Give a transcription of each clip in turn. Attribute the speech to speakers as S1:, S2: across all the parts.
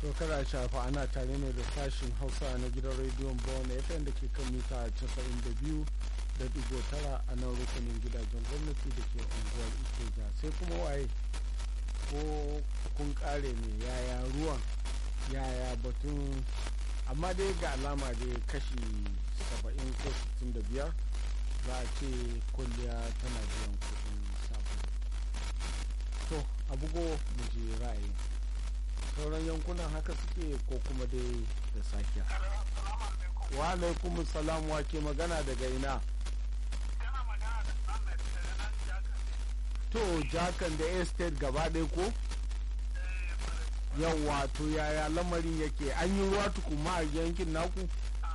S1: to kada shafa ana tare ne da sashin hausa na gidan rediyon bawon fm da ke kan mita 92 da digo tara a nan rukunin gidajen gwamnati da ke unguwar ikeja sai kuma waye ko kun kare ne yaya ruwan yaya batun amma dai ga alama dai kashi 70 ko 65 za a ce kwalliya tana biyan kudin sabon to a bugo mu je ra'ayin sauran yankunan haka suke ko kuma dai da sakiya wa alaikum salam wa ke magana daga ina to jakan da estate gaba ɗaya ko yawa to yaya lamarin yake an yi ruwa tukuma a yankin naku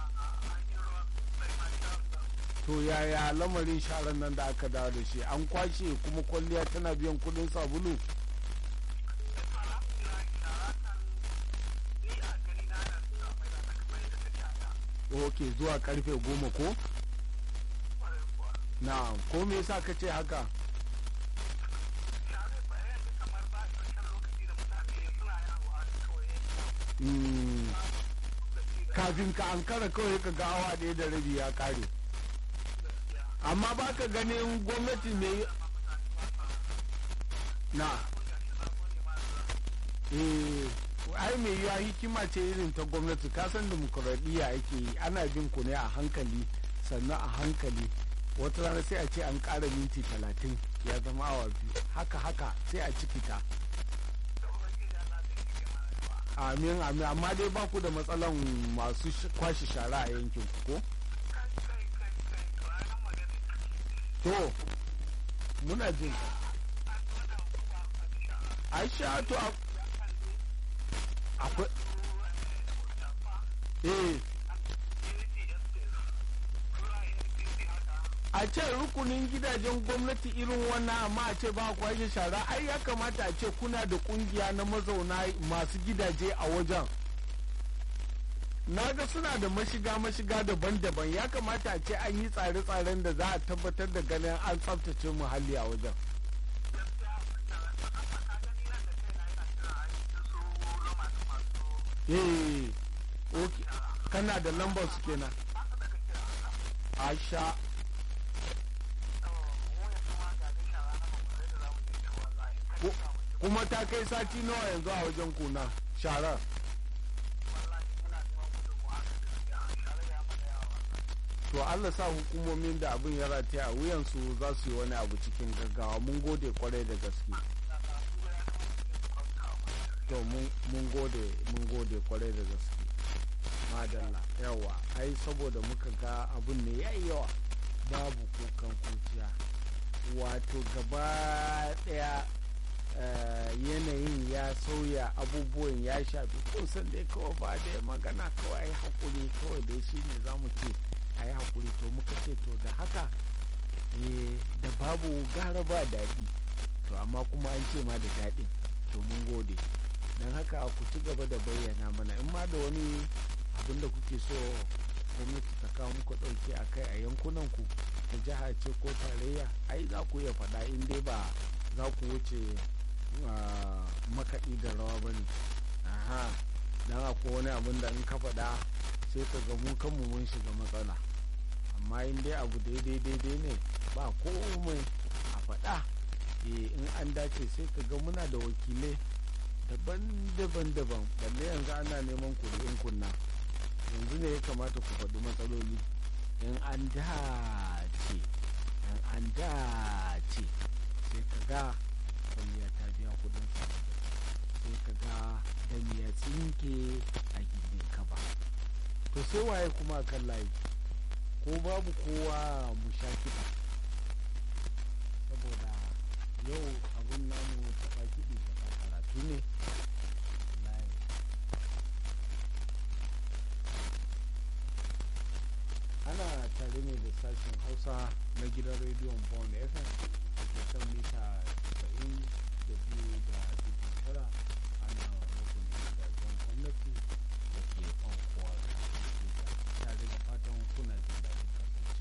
S1: to yaya lamarin sharan nan da aka dawo da shi an kwashe kuma kwalliya tana biyan kudin sabulu ok zuwa karfe goma ko na ko me yasa ka ce haka kafin ka ankara kawai ka ga awa ɗaya da rabi ya kare amma ba ka ganin gwamnati ne na eh ai mai yiwa hikima ce irin ta gwamnati kasan demokuraɗiyya ake yi ana bin ku ne a hankali sannan a hankali wata rana sai a ce an ƙara minti talatin ya zama awa biyu haka haka sai a ciki ta amin amin amma dai ba ku da matsalan masu kwashe shara a yankin ku ko to muna jin aisha to akwai eh a ce rukunin gidajen gwamnati irin wannan amma a ce ba kwashe shara ai ya kamata a ce kuna da kungiya na mazauna masu gidaje a wajen na ga suna da mashiga mashiga daban-daban ya kamata a ce an yi tsare-tsaren da za a tabbatar da ganin an tsabtace muhalli a wajen eh okay kana da lambar su kenan asha kuma ta kai sati nawa yanzu a wajen kuna sharar to allah sa hukumomin da abin ya rataya a wuyansu za su yi wani abu cikin gaggawa mun gode kwarai da gaske to mun gode mun gode kwarai da gaske madalla yawa ai saboda muka ga abin ne ya yawa babu kukan kuciya wato gaba daya yanayin ya sauya abubuwan ya shafi kusan dai kawai ba da magana kawai hakuri kawai dai shi ne za mu ce a yi hakuri to muka ce to da haka da babu gara ba daɗi to amma kuma an ce ma da daɗin to mun gode don haka ku ci gaba da bayyana mana in ma da wani abin da kuke so gwamnati ta kawo muku ɗauke a kai a yankunan ku ta jiha ce ko tarayya ai za ku iya faɗa in dai ba za ku wuce makaɗi da rawa ba ne aha don akwai wani abin da in ka faɗa sai ka ga mu kanmu mun shiga matsala amma in dai abu daidai daidai ne ba komai a faɗa in an dace sai ka ga muna da wakilai daban-daban daban balle yanzu ana neman kuri'in kunna yanzu ne ya kamata ku faɗi matsaloli in an dace in an dace sai ka ga kwalliya ta biya kudin sai ka ga da ya tsinke a gindin kaba to sai waye kuma kan layi ko babu kowa mu sha kiɗa saboda yau abun namu taɓa kiɗi taɓa karatu ne ana tare ne da sashen hausa na gidan rediyon bond fm da ke kan mita 90 da biyu da dubu tara ana rukunin gidajen gwamnati da ke kwankuwar tare da fatan kuna jin daɗin